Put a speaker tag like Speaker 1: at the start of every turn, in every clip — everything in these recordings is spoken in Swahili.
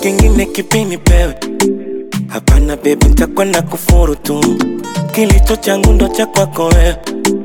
Speaker 1: kingine kipi nipewe? Hapana baby, nitakuwa na kufuru tu, kilicho changu ndo cha kwako wewe.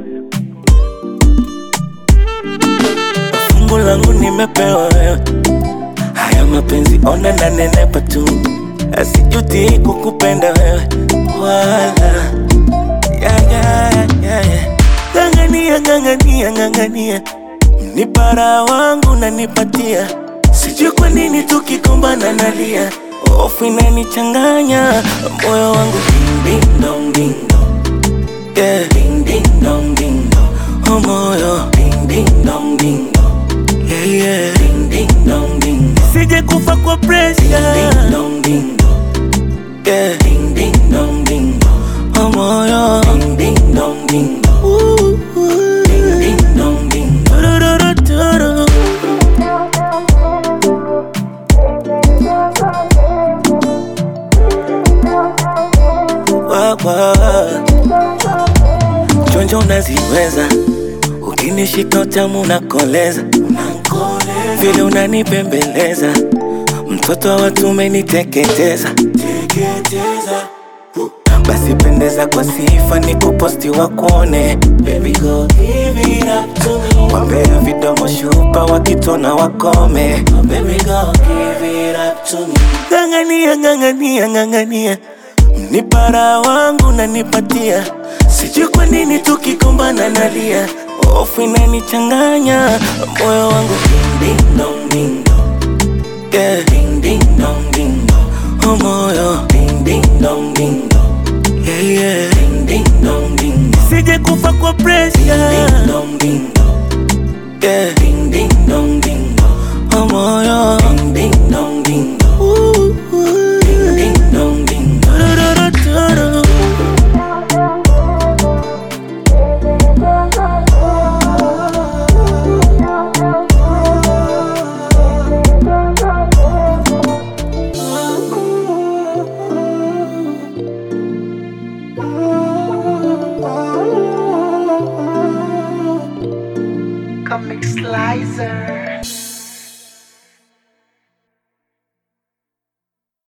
Speaker 1: Fungu langu nimepewa wewe, haya mapenzi ona na nenepa tu, asijuti kukupenda wewe wala ya, ya, ya, ya. Ng'ang'ania, ng'ang'ania, ng'ang'ania, mnipara wangu nanipatia, sijui kwa nini tukikumbana nalia, hofu inanichanganya moyo wangu ding, ding, dong, ding, dong. Yeah. Ding, ding, dong, ding, dong. Oh moyo ding, ding, dong, ding, dong. Yeah, yeah. Ding, ding, dong, ding, dong. Sije kufa kwa pressure. Ding, ding, dong, ding, dong. Yeah. Ding, ding, dong, ding, dong. Oh moyo ding, ding, dong, ding, dong. Ooh, ooh. Ding, ding, dong, ding, dong. Turururuturu. Wa, wa. Chonjo unaziweza, ukinishika utamu unakoleza, vile unanipembeleza, mtoto wa watu umeniteketeza. Basi pendeza kwa sifa, ni kuposti wakuone, baby go give it up to me. Wambea vidomo shupa wakitona wakome, baby go give it up to me. Ng'ang'ania, ng'ang'ania, ng'ang'ania Mnipara wangu nanipatia, sijui kwa nini tukikumbana nalia, hofu inanichanganya moyo wangu ding ding dong ding dong, yeah ding ding dong ding dong, oh moyo ding ding dong ding dong, yeah yeah ding ding dong ding dong, sije kufa kwa pressure ding ding dong ding dong, yeah ding ding dong ding